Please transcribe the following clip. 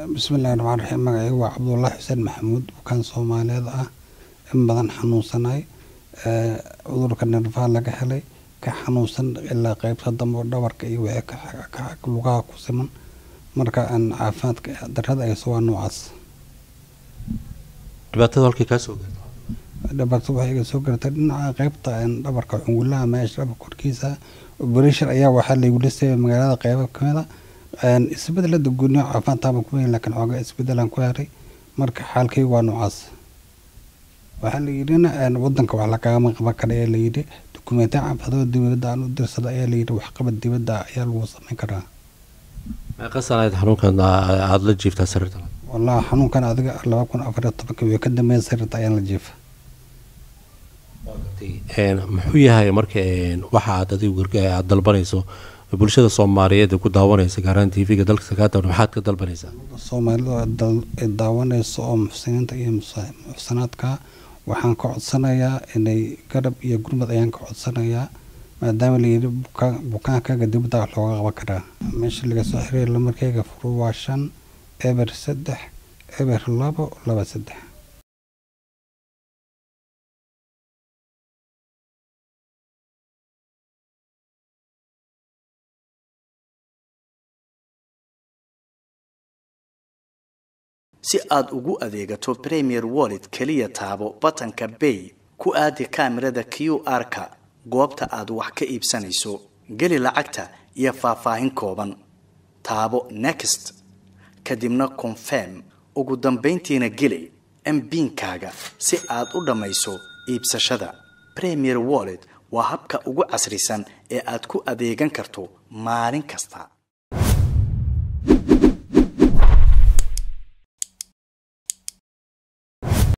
bismillahi raxmaan raxiim magacaygu waa cabdullaahi xuseen maxamuud bukaan soomaaliyeed ah in badan xanuunsanay cudurka nerfaha laga helay ka xanuunsan ilaa qeybta dambe oo dhabarka iyo wixii lugaha ku siman marka aan caafimaadka darada ayso waa noocaas dhibaatada halkay kaa soo gaarto dhibaato waxay iga soo gartay dhinaca qeybta dhabarka cungulaha meesha dhabarka korkiisa operation ayaa waxaa laygula sameeyay magaalada qeybo kamida isbedelada gooniyo caafimaad taaba kuma helin laakiin xoogaa isbedelaan ku heray marka xaalkaygu waa noocaas waxaa la yidhina wadanka wax lagagama qaban kara ayaa layidhi dukumentiya caafimaadoo dibadda aan u dirsada ayaa layidhi waxqabad dibadda ayaa lagu samayn karaa meeqa sanayd xanuunkan aada la jiiftaa sariirta wallahi xanuunkan adiga laba kun afar iyo tobanka wii ka dambeeya sariirta ayaan la jiifa muxuu yahay marka waxa aad adigu aad dalbanayso bulshada soomaaliyeed ee ku daawanaysa gaaraan t v-ga dalka sakaatan maxaad ka dalbanaysaa soomaalida daawanaysa oo muxsiniinta iyo muxsanaadka waxaan ka codsanayaa inay garab iyo gurmad ayaan ka codsanayaa maadaama layidhi bukaankaaga dibadda wax looga qaban karaa meesha laga soo xiriir lamarkeyga furu waa shan eber saddex eber labo laba saddex si aad ugu adeegato premier wallet keliya taabo batanka bay ku aadi kaamirada q r-ka goobta aad wax ka iibsanayso geli lacagta iyo faahfaahin kooban taabo next kadibna confirm ugu dambayntiina geli mbiinkaaga si aad u dhammayso iibsashada premier wallet waa habka ugu casrisan ee aad ku adeegan karto maalin kasta